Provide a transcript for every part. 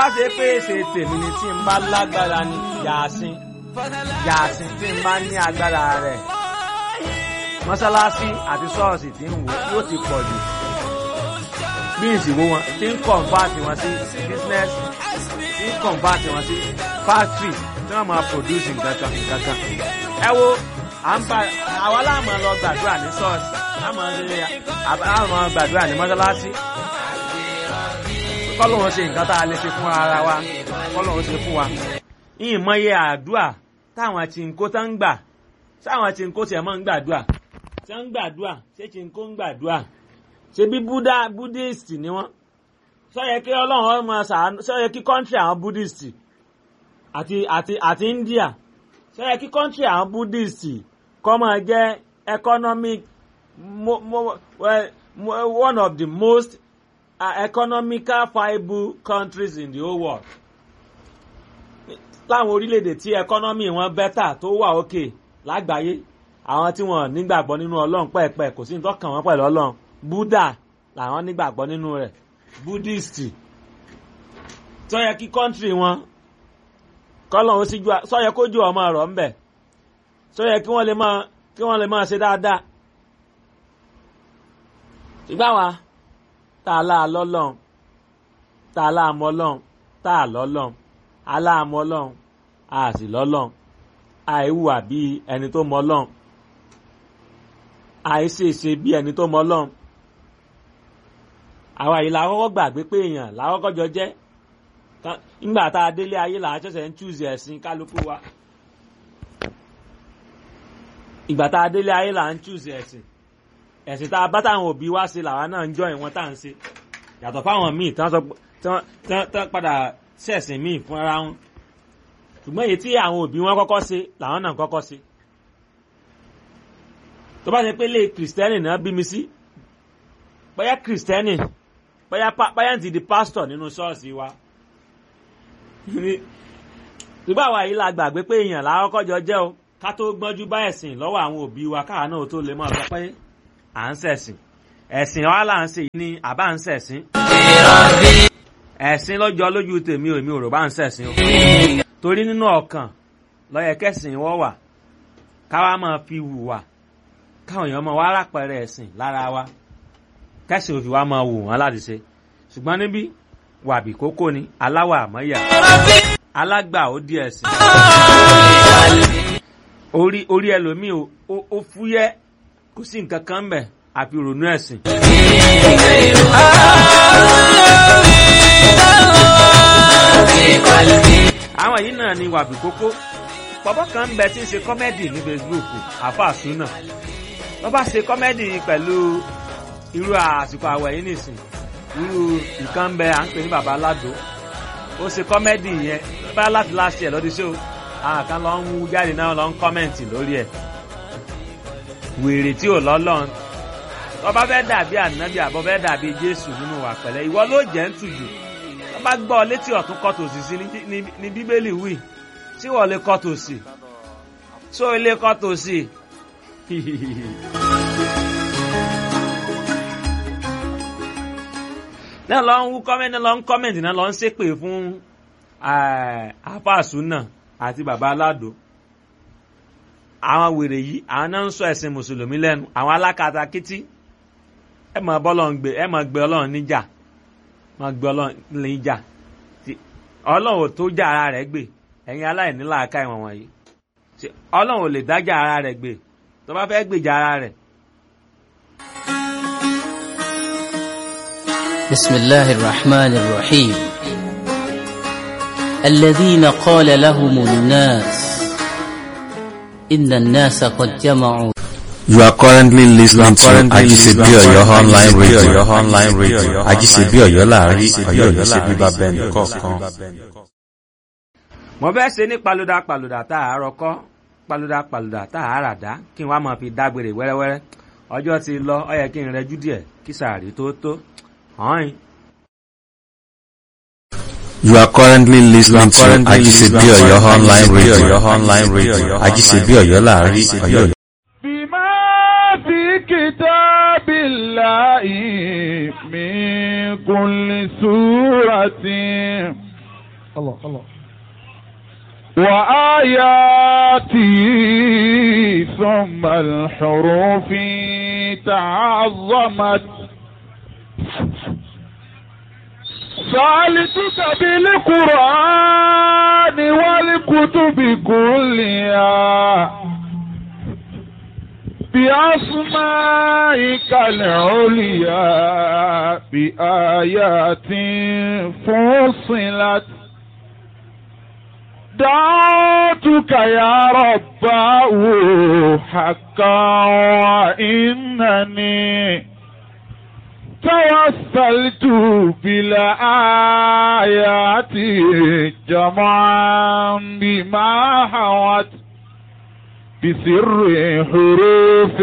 bá ṣe pé ṣe tèmi ni tí n bá lágbára ni yàásín yàásín tí n bá ní agbára rẹ̀ mọ́sálásí àti ṣọ́ọ̀ṣì tí ń wò yóò ti pọ̀ jù bí ìsìnwó wọn tí ń kọ̀ǹfàtì wọn sí business tí ń kọ̀ǹfàtì wọn sí factory tí wọ́n máa produce nǹkan kan nǹkan kan. ẹ wo à ń bá àwa láàmú lọ gbàdúrà ní ṣọ́ọ̀ṣì láàmú gbàdúrà ní mọ́sálásí kọ́lọ́hún ṣe nǹkan tá a lè ṣe fún ara wa kọ́lọ́hún ṣe fún wa. ìmọye àdúrà táwọn tí ń kó tán ń gbà táwọn tí ń kó tiẹ̀ máa ń gbàdúrà tí wọ́n ń gbàdúrà ṣé tí ń kó ń gbàdúrà ṣe bí buddha buddhist ni wọ́n sọ́yẹ kí ọlọ́run ọmọ sàánú sọ́yẹ kí country àwọn buddhist àti àti àti india sọ́yẹ kí country àwọn buddhist kọ́ máa jẹ́ economic mo, mo, well, one of the most uh, economical viable countries in the whole world láwọn orílẹ̀-èdè tí economy wọn bẹ́tà tó wà òkè lágbàáyé àwọn tí wọn nígbàgbọ́ nínú ọlọ́run pẹ́ẹ́pẹ́ kò sí ní tọ́kàn wọn pẹ̀lú ọlọ́run buddha làwọn nígbàgbọ́ nínú rẹ̀ buddhist tó yẹ kí kọ́ńtírì wọn kọ́lọ̀ ó síjú sọ yẹ kójú ọmọ ọ̀rọ̀ ńbẹ̀ tó yẹ kí wọ́n lè máa kí wọ́n lè máa ṣe dáadáa ṣùgbọ́n wa tá a lá lọ́lọ́run tá a lá mọ́ lọ́run tá a lọ́lọ́run a lá mọ́ lọ́run a sì lọ́lọ́run àìhùwà bíi ẹni tó mọ́ lọ́run àìṣèṣe bí ẹni tó mọ ọlọ́run àwa yìí làkọ́kọ́ gbàgbé pé èèyàn làkọ́kọ́ jọ jẹ́ nígbà tá a délé ayé là á ṣẹ̀ṣẹ̀ ń chúùsì ẹ̀sìn kálukú wa ìgbà tá a délé ayé là ń chúùsì ẹ̀sìn ẹ̀sìn tá a bá táwọn òbí wá ṣe làwa náà ń jọ ìwọ̀n tá à ń ṣe yàtọ̀ fáwọn míì tán sọ tán padà ṣẹ̀sìn míì fún ara wọn ṣùgbọ́n èyí tí àwọn òbí wọn kọ́kọ́ ṣe làwọn náà kọ́kọ́ ṣe tó bá ṣe pé lé kìrìsìtẹ́nì náà bí mi sí bóyá kìrìsìtẹ́nì bóyá bóyá ti di pásítọ̀ nínú ṣọ́ọ̀ṣì wa nígbà wa yìí la gbàgbé pé èèyàn làkọ́kọ́ jọ jẹ́ o ká tó gbọ́njú bá ẹ̀sìn lọ́wọ́ àwọn òbí wa káwa náà tó lè mọ̀ sọ pé à ń ṣẹ̀sìn ẹ̀sìn wa là ń ṣe yìí ni àbá ń ṣẹ̀sìn ẹ̀sìn lọ́jọ́ lójú tèmi ò mi ò rò bá ń ṣẹ̀sìn o torí nínú ọkàn lọ́yẹ̀kẹ́sìn wọ́ wà káwa máa fi hùwà káwọn èèyàn máa wá rápẹrẹ ẹ̀sìn lára wa kẹ́sìn òfin wa máa wò wọ́n láti ṣe ṣùgbọ́n níbí wàbí kókó ni aláwọ̀ àmọ́yà alágbà ó di ẹ̀sìn orí orí ẹlòmíì ó fúyẹ́ kò sí nǹkan kan ń bẹ̀ àfi ronú ẹ̀sìn. àwọn yìí náà ni wàbí kókó bàbá kan ń bẹ tí ń ṣe kọ́mẹ́dì ní Facebook àfàsù náà wọ́n bá ṣe kọ́mẹ́dì pẹ̀lú irú àsìkò àwẹ̀ yìí nìsín irú nǹkan bẹ à ń pè ní bàbá aládò ó ṣe kọ́mẹ́dì yẹn bá láti láṣẹ ẹ̀ lọ́dún ṣó àwọn kan lọ ń wú jáde náà lọ ń kọ́mẹ̀ǹtì lórí ẹ̀ wèrè tí ò lọ́lọ́run wọ́n bá fẹ́ dàbí ànábì àbọ̀ fẹ́ dàbí Jésù nínú wà pẹ̀lẹ́ ìwọ ló jẹ́ ń tùjù wọ́n bá gbọ́ létí ọ̀tún kọ́ tòsì sí ní Bíbélì wì tí wọ́n lè kọ́ tòsì tó ilé kọ́ tòsì náà lọ ń wú kọ́mẹ́ntì lọ ń kọ́mẹ́ntì náà lọ ń ṣépè fún àfàsù náà àti bàbá aládò àwọn wèrè yìí àwọn náà ń sọ ẹ̀sìn mùsùlùmí lẹ́nu àwọn alákatakítí ẹ máa bọ́lọ̀ ń gbé ẹ máa gbé ọlọ́run níjà máa gbé ọlọ́run níjà ọlọ́run ò tó já ara rẹ̀ gbé ẹ̀yin aláìní làákà ìwọ̀n wọ̀nyí ọlọ́run ò lè dájà ara rẹ̀ gbé tó bá fẹ́ gbèjà ara rẹ̀. بسم الله الرحمن الرحيم الذين قال لهم الناس إن الناس قد جمعوا You are currently listening to Ajisebi Oyo online radio. online radio. Ajisebi Oyo láàrin Ọ̀yọ́ Ọ̀yọ́ ṣe bíbá bẹ́ẹ̀ni kọ̀ọ̀kan. mo fẹ́ ṣe ní paluda paluda tá a rọ kọ́ paluda paluda tá a rà dá kí n wá máa fi dágbére wẹ́rẹ́wẹ́rẹ́ ọjọ́ ti lọ ọ yẹ kí n rẹjú díẹ̀ kí sàárì tó tó hàn You are currently listening to Ajisebi Oyo online radio. online radio. Ajisebi Oyo láàrin Ọ̀yọ́ Ọ̀yọ́. بما في كتاب الله من كل سورة وآياتي ثم الحروف تعظمت سألتك بالقرآن والكتب كلها بأسمائك العليا بآيات فصلت دعوتك يا رباه حقا وإنني توسلت بالآيات جمعا بما حوت بسر حروف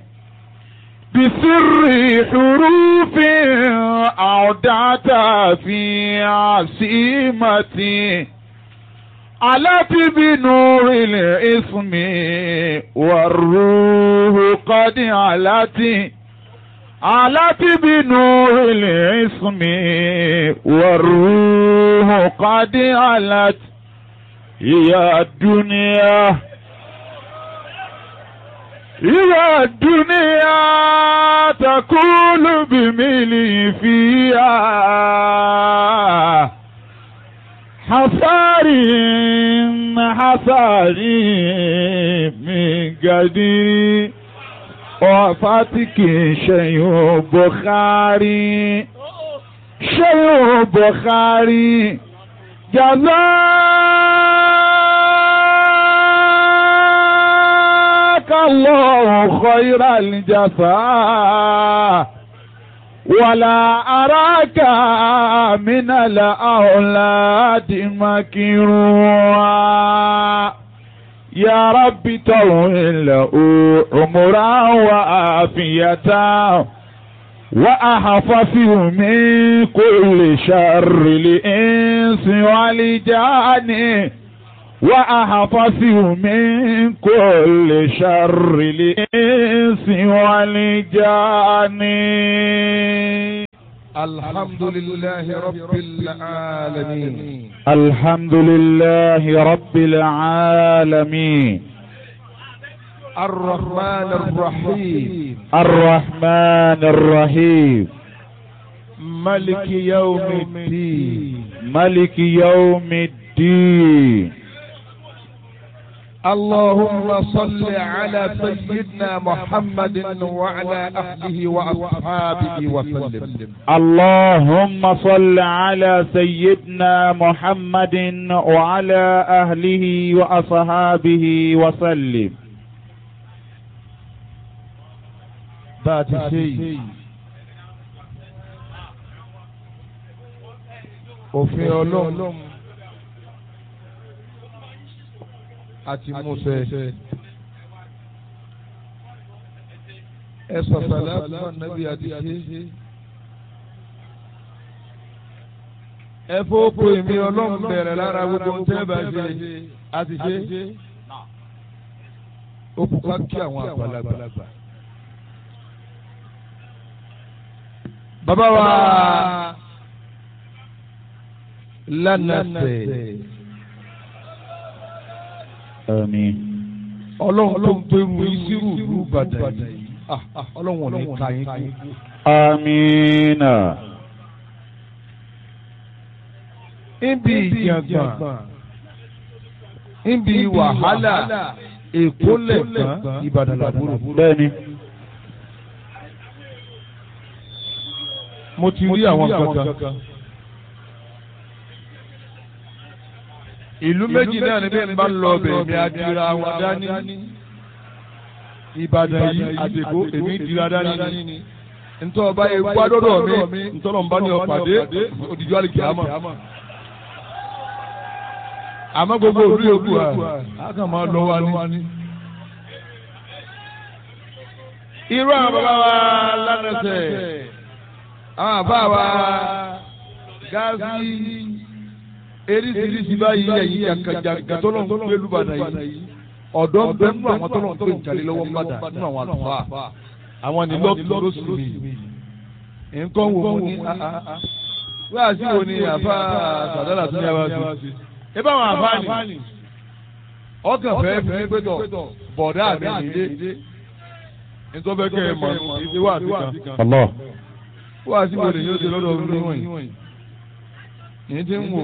بسر حروف أودعت في عصيمتي علت بنور الاسم والروح قد علت علت بنور الاسم والروح قد علت يا الدنيا يا الدنيا تقول بملي فيها حصاري حصاري من قدير وفاتك شيء بخاري شيء بخاري جزاك الله خير الجزاء ولا أراك من الأولاد مكروها يا رب طول له عمرا وعافية وأحفظه من كل شر الإنس والجان وأحفظه من كل شر الإنس والجان الحمد لله رب العالمين الحمد لله رب العالمين الرحمن الرحيم الرحمن الرحيم ملك يوم الدين ملك يوم الدين اللهم صل على سيدنا محمد وعلى أهله وأصحابه وسلم اللهم صل على سيدنا محمد وعلى أهله وأصحابه وسلم ذات شيء òfin ọlọ́run àti Mósè ẹ sọ̀sọ̀lá fún ànábì àti ṣe ẹ fọ́pọ̀ èmi ọlọ́run bẹ̀rẹ̀ lára gbogbo ń tẹ́ bá ṣe àti ṣe ó kú ká kí àwọn àgbàlagbà. bàbá wa lánàṣẹ آمين ọlọ́run tó ń gbẹrù ìṣirò ìlú Ìbàdàn yìí Ah, ah, ọlọ́run ò ní ka yín kú. آمين níbi ìjàngbọ̀n níbi wàhálà èkó lẹ̀gbọ́n Ìbàdàn làbúrò. bẹ́ẹ̀ni mo ti rí àwọn kankan. ìlú méjì náà ni bí n bá lọ bẹ̀ mi adira wọn dání. Ìbàdàn yìí àdèkó èmi dira dání ni. ntọ́ ọba yẹ gbádọ́dọ̀ mi ntọ́nà ń bá ní ọ̀pàdé òdìjọ́ àlìkè àmọ́. àmọ́ gbogbo òbí yòókù à á kàn máa lọ wa ní. irú àwọn bàbá wa lánàṣẹ àwọn àbá wa gáàsì eríṣiríṣi báyìí ẹ̀yìn jàǹkàjàǹkà tó lọ́n gbé lùbàdàn yìí ọ̀dọ́ ń bẹ nínú àwọn tó lọ́n gbé ìjàlè lọ́wọ́ mbàdà nínú àwọn àlùfáà àwọn ní lọ́ọ̀tù lóṣù mi nǹkan wò mo ní wíwá sí wo ni àfa sàdálà tó ní abá sí. ẹ bá wọn àfa ni ọkàn fẹ́ fi pé tọ̀ bọ̀dá mi nìyé nítorí bẹ́ẹ̀ kẹ́ ẹ mọ̀ ìdí wà sí kan. Allah. wíwá sí wo ni yóò ṣe lọ́dọ̀ ọdún níwọ̀nyí. yìí ti ń wò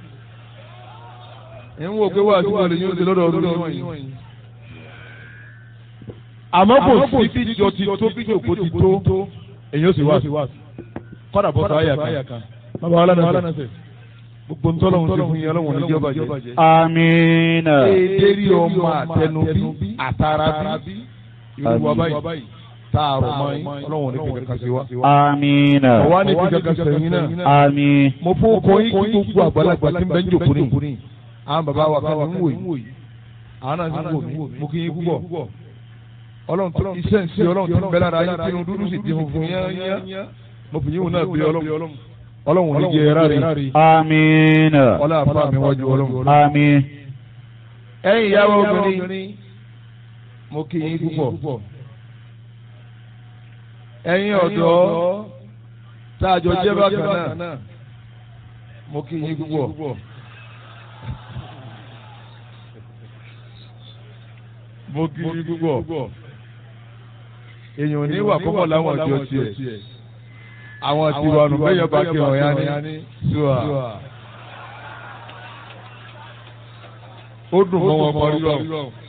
ń wò pé wíwá sí wo ni yóò ṣe lọ́dọ̀ ọdún níwọ̀nyí. àmọ́ kò sí bí jọ ti tó bí jòkó ti tó èyí ó sì wá kọ́dà bọ́ sọ àyà kan. bàbá wa lánàá sẹ̀ gbogbo ntọ́lọ́hún ti fún yín ọlọ́run níjọba jẹ́. Amina. Èdèrí ọmọ àtẹnubí àtàràbí irú wa báyìí tààrọ̀ mọ́ yín ọlọ́run ní kíkẹ́ kan sí wa. Amina. Ọ̀wá ní kíkẹ́ kan sẹ́yìn náà. Àmín. Mo fún ọkọ yín kí gbogbo àgbàlagbà tí ń bẹ ń jòkó ní. Àwọn bàbá wa kan ní ń wò yìí. Àwọn náà ti ń wò mí. Mo kí yín púpọ̀. Ọlọ́run tó iṣẹ́ ń ṣe ọlọ́run tó ń bẹ lára yín tinú dúdú sì ti funfun yán. Mo fi yín wò náà bí ọlọ́run. Ọlọ́run ò ní jẹ ẹ̀rá rẹ̀. Amina. Ọlá àfa mi wájú ọlọ́run. Àmín. ẹ̀yin ìyàwó obìnrin mo kí yín púpọ̀ ẹ̀yin ọ̀dọ́ tá a jọ jẹ́ bákan náà mo kí yín púpọ̀ mo kí yín púpọ̀ èèyàn ò ní wà kọ́mọ̀ láwọn ọjọ́ tiẹ̀ àwọn tiwa nù bẹ́yẹn bá kí ọ̀yá ní ṣùà ó dùn mọ́ wọn parí lọ.